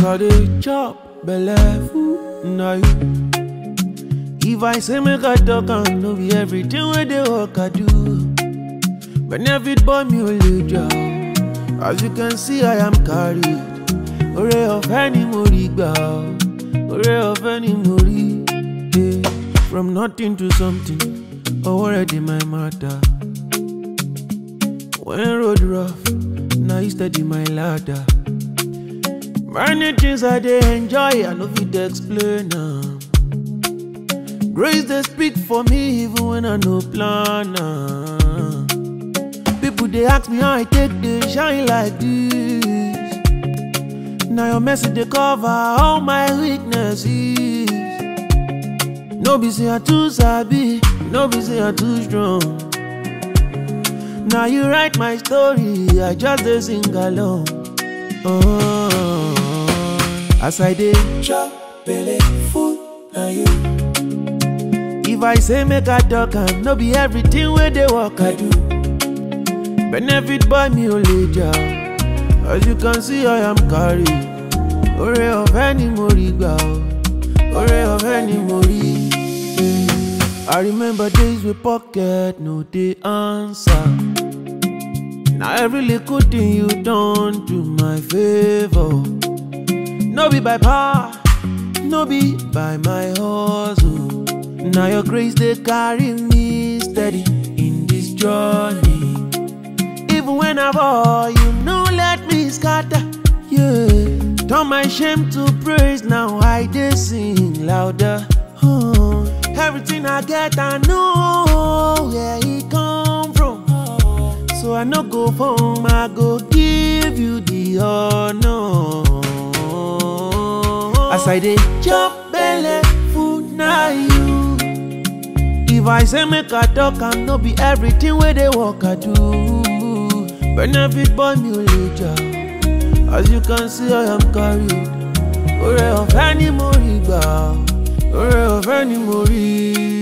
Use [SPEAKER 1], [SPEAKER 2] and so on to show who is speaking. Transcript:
[SPEAKER 1] I dey chop belle full na you. If I say make I talk am, no be everything wey dey work I do. Benefit boy mi ò lè jà o. As you can see I am carried. Oore ọ̀fẹ́ ni mo rí gbà o. Oore ọ̀fẹ́ ni mo rí. Yeah. From nothing to something, ọwọ́ rẹ̀ dey my matter. When road rough, na you steady my ladder. Many things I dey enjoy, I no fit explain am. Grace dey speak for me even when I no plan am. People dey ask me how I take dey shine like this. Na your mercy dey cover all my weaknesses. No be say I too sabi, no be say I too strong. Now you write my story, I just dey sing along. Oh, as I dey chop belle full, na you. If I say make I talk am, no be everything wey dey work I do. Benefit boy mi ò lè jà, as you can see I am carried. Oore ọ̀fẹ́ ni mo rí gbà o, oore ọ̀fẹ́ ni mo rí. I remember days with pocket no dey answer. Now every little thing you done to my favor. No be by power, no be by my hustle. Now your grace they carry me steady in this journey. Even when I fall, you no let me scatter. Yeah, turn my shame to praise. Now I dey sing louder. Oh, everything I get, I know where it come from. So I no go home, I go give you the honor. As I dey chop belle food na you. If I say make I talk, I no be everything wey dey work I do. Benefit boy mi ò lè jà, as you can see I am carried. Oore ọ̀fẹ́ ni mo rí gbà, oore ọ̀fẹ́ ni mo rí.